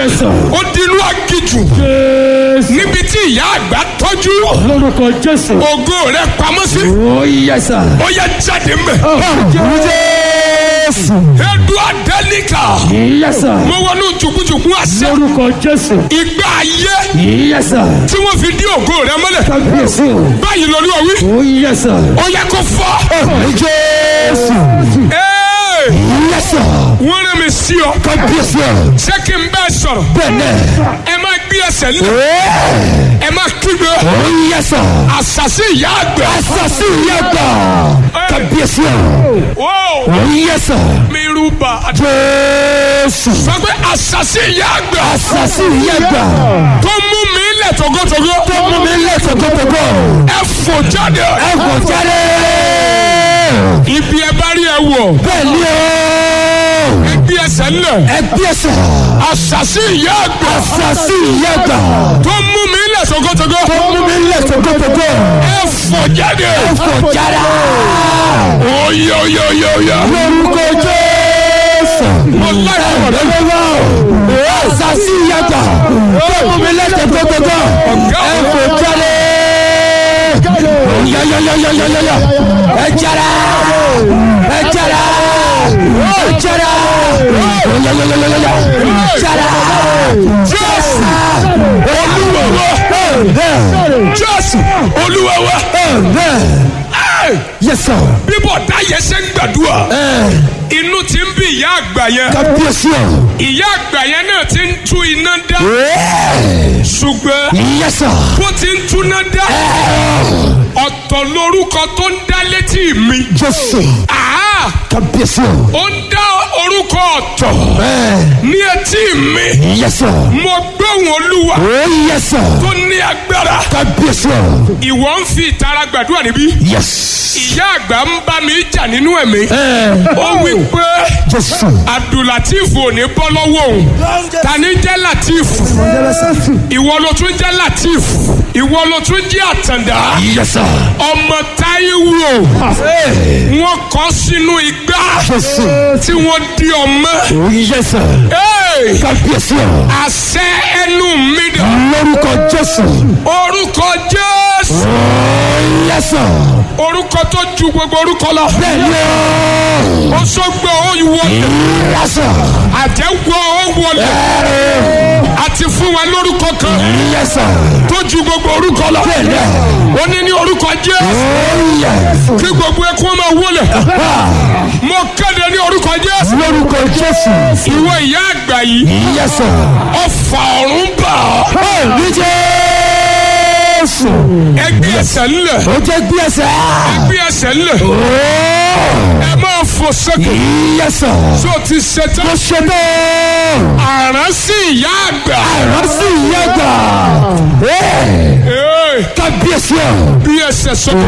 Yes, sir. ó di inú agijù Jésù. níbi tí ìyá àgbà tọ́jú lórúkọ Jésù. ògo rẹ̀ pamọ́ sí ó yẹ sà. ó yẹ jáde mbẹ̀. Jésù. edu adelika yẹ sà. mo wọnú jùkújùkú àṣẹ lórúkọ Jésù. ìgbà ayé yẹ sà. tí wọ́n fi dí ògo rẹ̀ mọ́lẹ̀ kábíyèsí o. báyìí lórí ọ̀wí ó yẹ sà. ó yẹ kó fọ́. Jésù. Ee, yẹ sà. wọ́n rẹ̀ mi sí ọ kábíyèsí o. ṣé kí n bẹ́ẹ̀ sọ̀rọ̀ bẹ́ẹ̀ ẹ máa gbé ẹsẹ̀ lé ẹ máa kígbe ó yẹ sà. àṣàṣì ìyá àgbà. asasi yẹ gbà. kábíyèsí o. Ó, ó yẹ sà. mi rúbà Jésù. sọ pé àṣàṣì ìyá àgbà asasi yẹ gbà. tó mú mi lẹ̀ tógótógó tó mú mi lé tòkótòkó. ẹ fò jáde ẹ kò jáde. ibi ẹ bá rí ẹ wọ̀ bẹ́ẹ̀ ni o. ẹ gbé ẹsẹ̀ ńlẹ̀ ẹ gbèsè. àṣàṣì ìyá àgbà asasi yẹ gbà. tó mú mi lẹ̀ tógótógó tó mú mi lé tòkótòkó. ẹ fò jáde ẹ kò jáde. oyè oyè oyè oyè lórúkọ Jésù. mo lára ọ̀rẹ́ mi. Olúwa o. asasi yẹ gbà. tó mú mi lé tòkótòkó. ẹ kò jáde. yọyọyọyọyọyọ. ẹ jáde. ẹ jáde. ẹ jáde. yọyọyọyọyọ. jáde. jésù olúwa wa jésù olúwa wa Ẹ́, Yes, sir. bíbọ̀ dáyẹ ṣe ń gbàdúrà inú ti ń bí ìyá àgbà yẹn Kábíyèsí o. ìyá àgbà yẹn náà ti ń tú iná dá ṣùgbọ́n Yes, sir. bó ti ń túná dá ọ̀tọ̀ lórúkọ tó ń dá létí mi Jésù. Àá, Kábíyèsí o. ó ń dá orúkọ ọ̀tọ̀ ní etí mi Yes, sir. mo gbóhùn olúwa Oh, yes, sir. tó ní agbára Kábíyèsí o. ìwọ ń fi ìtara gbàdúrà níbí Yes. ìyá àgbà ń bá mi jà nínú ẹ̀mí ó wí pé Jésù. abdulateef ò ní bọ́ lọ́wọ́ òun tani jẹ́ lateef ìwọ ló tún jẹ́ lateef ìwọ ló tún jẹ́ àtàndá Yes, sir. ọmọ táíwò wọn kọ sínú igbá Jésù. tí wọ́n di ọmọ Oh, yes, sir. Hey! Kábíyèsí o. àṣẹ ẹnu mi dà Lórúkọ Jésù. orúkọ jésù Oh, yes, sir. orúkọ tó ju gbogbo orúkọ lọ Bẹ́ẹ̀ni o. ó sọgbọ ó wọlé Yes, sir. àjẹwọ ó wọlé àti fún wa lórúkọ kan Yes, sir. tó ju gbogbo orúkọ lọ Bẹ́ẹ̀ni. ó ní ní orúkọ jésù Oh, yes. kí gbogbo ẹkún máa wọlé mo kéde ní orúkọ jésù Lórúkọ Jésù. ìwọ ìyá àgbà yìí Yes, sir. ọfà ọ̀run bà ọ́ Ní Jésù. ẹgbẹ́ ẹsẹ̀ ńlẹ̀ Ó jẹ́ gbé ẹsẹ̀. ẹgbẹ́ ẹsẹ̀ ńlẹ̀ ẹ máa fò sókè Yes, sir. tó ti ṣetán Mo ṣe bẹ́ẹ̀. àrán sí ìyá àgbà Àrán sì yẹ gbà. Ee, Kábíyèsí o. bí ẹsẹ̀ sókè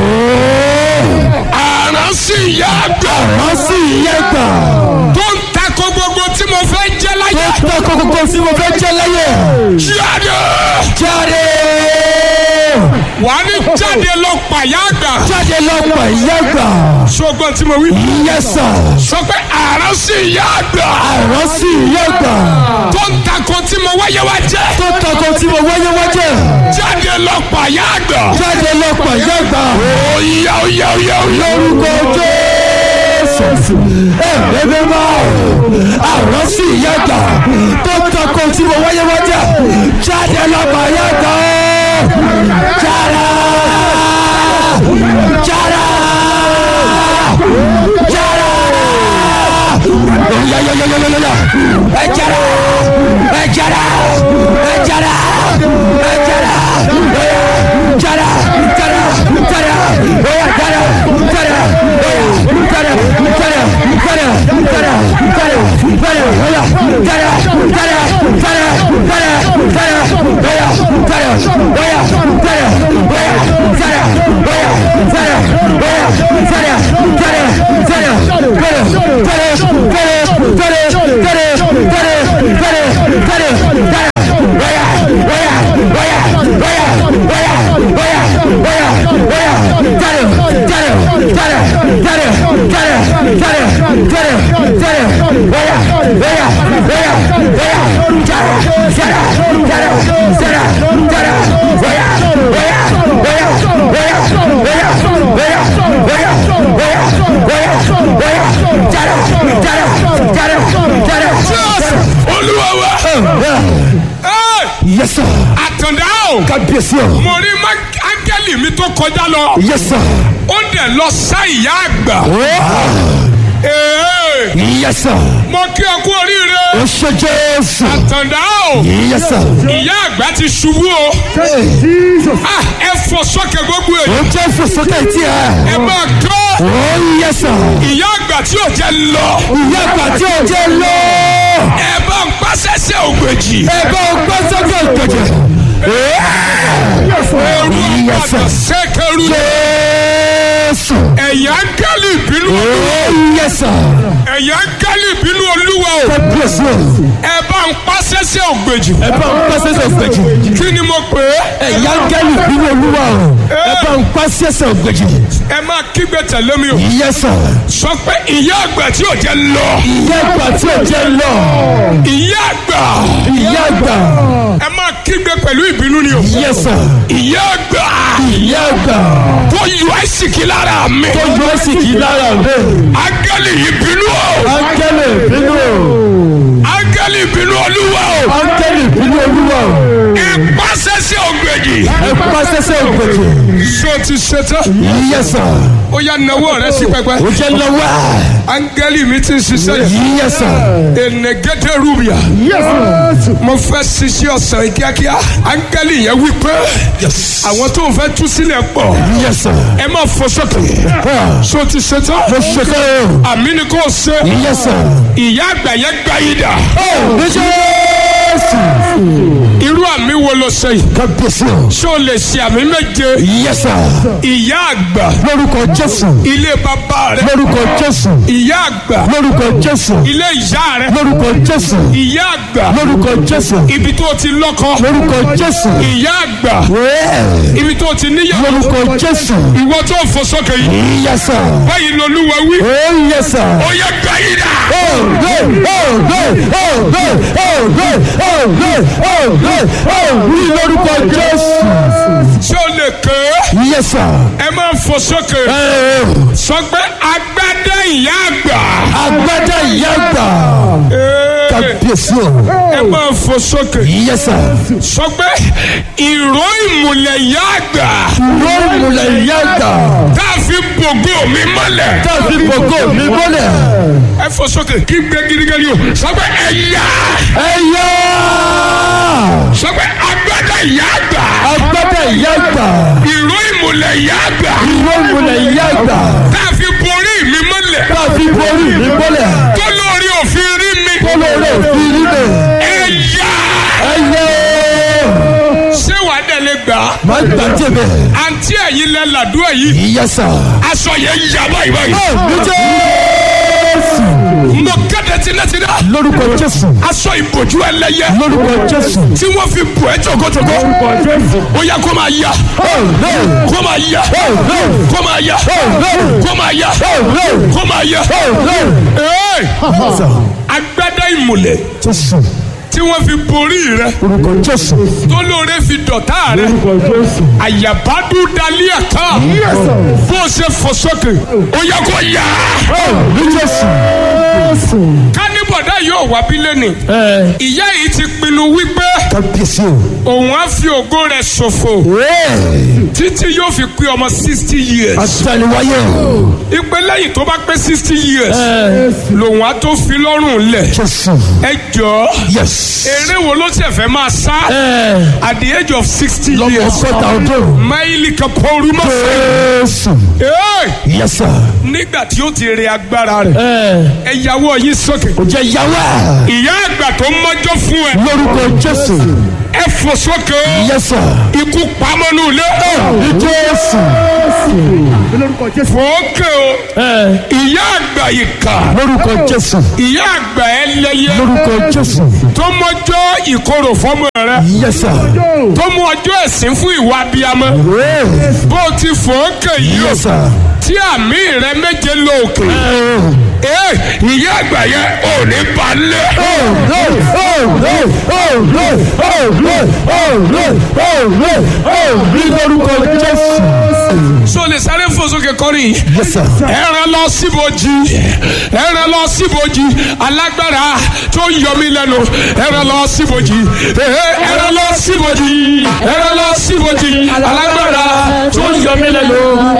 àrán sí ìyá àgbà Àrán sì yẹ gbà. tó ń takò gbogbo tí mo fẹ́ jẹ́ láyé Tó tọ́ kókókó tí mo fẹ́ jẹ́ láyé. jáde Jáde. wà á ní jáde lọ pàyà àgbà Jáde lọ́pọ̀ yẹ gbà. ṣùgbọ́n tí mo wí Yes, sir. sọ pé àrán sí ìyá àgbà Àrán sì yẹ gbà. tó ń takò tí mo wáyé wá jẹ́ Tó tọ́ kó tí mo wáyé wájẹ́. jáde lọ pàyà àgbà Jáde lọ́pọ̀ yẹ gbà. óyá óyá óyá óyá Lórúkọ Jésù. Ẹ̀ẹ́dẹ́gbẹ́ máa àrán sì yẹ gbà. Tó tọ́ kó tí mo wáyé wájẹ́. Jáde lọ́pọ̀ yẹ gbà. Jáde. Jáde. Jáde. Yọ̀yọ̀yọ̀yọ̀yọ̀yọ̀. Ẹ jáde. Ẹ jáde. Ẹ jáde. Ẹ jáde. Oya. Jáde. Jáde. Jáde. Oya jáde. Jáde. Oya. Jáde. Jáde. Jáde. Jáde. Jáde. Jáde. Oya. Jáde. Jáde. Jáde. Jáde. Jáde. Oya. Jáde. Oya. Jáde. Oya. Jáde. Oya. Jáde. Oya. Jáde. Jáde. Jáde. Jáde. Jáde. Jáde. Jáde. olúwa wa. Ẹ́, Yes sir. àtàndá o. Kábíyèsí o. mo rí má- áńgẹ́lì mi tó kọjá lọ. Yes sir. ó dẹ̀ lọ sá ìyá àgbà. Ee, Yes sir. mo kí ọ kú oríire. O ṣe Jésù. àtàndá o. Yes sir. ìyá àgbà ti ṣubú o. Ah, ẹ fọ sókè gbogbo O èyí. jẹ́ fòsókè tí ẹ ẹ. máa kọ́. O yes sir. ìyá àgbà tí ò jẹ́ lọ. Ìyá àgbà tí o jẹ́ lọ. ẹ bá ń pàṣẹṣẹ ògbèjì. Ẹ bá o gbọ́ sókè ìgbèjì. ẹrú Yes, ọ̀padà sir. sẹ́kẹ̀rú. Jésù. ẹ̀yà ń gẹ́lì bínú. O yes sir. ẹ̀yà ń gẹ́lì bínú olúwa o. Kábíyèsí o. ẹ bá ń pàṣẹṣẹ ògbèjì. Ẹ bá ń pàṣẹ sọ ìgbèjì. kí ni mo pè é. Ẹ̀yà gẹ́lì bínú olúwa o. Ẹ bá ń pàṣẹ sọ ìgbèjì. ẹ máa kígbe tẹ̀lé mi o. Yes sir. sọ pé ìyá àgbà tí ò jẹ́ lọ. Ìyá àgbà tí o jẹ́ lọ. ìyá àgbà. Ìyá àgbà. ẹ máa kígbe pẹ̀lú ìbínú ni o. Yes sir. ìyá àgbà. Ìyá àgbà. tó yọ àìsìkí lára mi. Tó yọ ẹ́ sì kì í lára rẹ̀. áńgẹ́lì ìbínú o. Áńgẹ́lì bínú o. áńgẹ́lì ìbínú olúwa o. Áńgẹ́lì bínú olúwa o. ẹ pàṣẹṣẹ ògbèjì. Ẹ pàṣẹ sọ ìgbèjì. ṣé o ti ṣetán. Yes sir. ó yá nawọ́ rẹ sí pẹpẹ. O jẹ́ lọ́wọ́. áńgẹ́lì mi ti ń ṣiṣẹ́ yìí. Yes sir. enegede rubia. mo fẹ́ ṣiṣẹ́ ọ̀sán yìí kíákíá. áńgẹ́lì yẹn wí pé àwọn tó ń fẹ́ tú sílẹ̀ pọ̀. Yes sir. ẹ má fò sókè. Ah, ṣé o ti ṣetán. Mo ṣe kẹ́ o. àmì ni kò ṣe. Yes sir. ìyá àgbà yẹn gbá yìí dà. Ní Jésù. irú àmì wo ló ṣe yìí. Kábíyèsí o. ṣé o lè ṣe àmì méje. Yes sir. ìyá àgbà Lórúkọ Jésù. ilé bàbá rẹ. Lórúkọ Jésù. ìyá àgbà Lórúkọ Jésù. ilé ìyá rẹ. Lórúkọ Jésù. ìyá àgbà Lórúkọ Jésù. ibi tó ti lọ́kọ. Lórúkọ Jésù. ìyá àgbà Wẹ́ẹ̀. ibi tó ti níyàwó. Lórúkọ Jésù. ìwọ tó fò sókè yìí. Yes sir. báyìí lolúwa wí. Oh yes sir. ó yẹ gbà yìí dà. Oh good. Oh good. Oh good. Oh good. Oh good. Oh good. Oh wí lórúkọ Jésù. ṣé o lè ké. Yes sir. ẹ máa fò sókè. Ẹ sọ pé agbádá ìyá àgbà. agbádá ìyá àgbà. Ee, Kábíyèsí o. ẹ máa fò sókè. Yes sir. sọ pé ìró ìmùlẹ̀ ìyá àgbà. Lórí ìmùlẹ̀ ìyá àgbà. tá a fi bògó mi mọ́lẹ̀. Tàbí gbogbo mi mọ́lẹ̀. ẹ fò sókè kí gbé gidigidi o. sọ pé ẹ̀yà. Ẹ yá. sọ pé agbádá ìyá àgbà. Agbádá ìyá àgbà. ìró ìmùlẹ̀ ìyá àgbà. Ìwé ìmùlẹ̀ ìyá àgbà. tá a fi borí mi mọ́lẹ̀. Tàbí borí mi mọ́lẹ̀. tó lórí òfin rí mi. Kólóró òfin rí mi. ẹ̀yà. Ẹ yá. ṣé wàá dẹ̀ lè gbà á. Má gbàjẹ́ bẹ̀. àǹtí ẹ̀yin lẹ làdúrà yìí. Yes sir. aṣọ yẹn yà báyìí báyìí. Ní Jésù. mo kéde tinátiná. Lórúkọ Jésù. aṣọ ìbòjú ẹlẹ́yẹ. Lórúkọ Jésù. tí wọ́n fi bù ẹ́ jọ̀gọ́jọ̀gọ́. Lórúkọ Jésù. ó yá kó máa yá. Oh no. kó máa yá. Oh no. kó máa yá. Oh no. kó máa yá. Oh no. kó máa yá. Oh no. Ee, Sir. agbádá ìmùlẹ̀ Jésù. tí wọ́n fi borí rẹ. Lórúkọ Jésù. tó lóore fi dọ̀tá rẹ. Lórúkọ Jésù. àyàbádú dalí ẹ̀ka. bó o ṣe fò sókè. ó yá kó yá. Oh ní Jésù. kánibọ̀dá yóò wá bí lẹ́nìí. Ẹ ìyá yìí ti pinnu wípé kábíyèsí o. òun á fi ògo rẹ̀ ṣòfò Wẹ́ẹ̀. títí yóò fi pé ọmọ sixty years. Àtàlùwáyé o. ìpè lẹ́yìn tó bá pé sixty years Ẹ lòun á tó fi lọ́rùn lẹ̀. Jésù. ẹ jọ̀ọ́ Yes. eré wo ló ṣe fẹ́ máa sá Ẹ at the age of sixty lọ́mọ years. ọgọ́ta ọdún. máìlì kan pọ́ọ́rù mọ́ fẹ́. Jésù. Ee, Yes sir. nígbà tí ó ti rẹ agbára rẹ̀ Ẹ ẹ yàwó yín sókè. kò jẹ́ yàwá. ìyá àgbà tó mọ́jọ́ fún ẹ Lórúkọ Jésù. ẹ fò sókè Yes sir. ikú pamọ́nú ilé. Ní Jésù. fòókè o Ẹ ìyá àgbà ìkà lórúkọ Jésù. ìyá àgbà ẹlẹ́yẹ Lórúkọ Jésù. tó mọ́jọ́ ìkorò fọ́mọ rẹ Yes sir. tó mú ọjọ́ ẹ̀sìn fún ìwà abiyamọ Wẹ́ẹ̀. bó o ti fòókè yìí o Yes sir. tí àmì rẹ méje lọ òkè Ẹ ee ìyá àgbà yẹn ò ní balẹ̀ oh no oh ní lórúkọ jésù. so lè sáré fò sókè kọrin Yes, sir. ẹran lọ síbojì ẹran lọ síbojì alágbára tó ń yọ mí lẹ́nu ẹran lọ síbojì ẹran lọ síbojì ẹran lọ síbojì alágbára tó ń yọ mí lẹ́nu.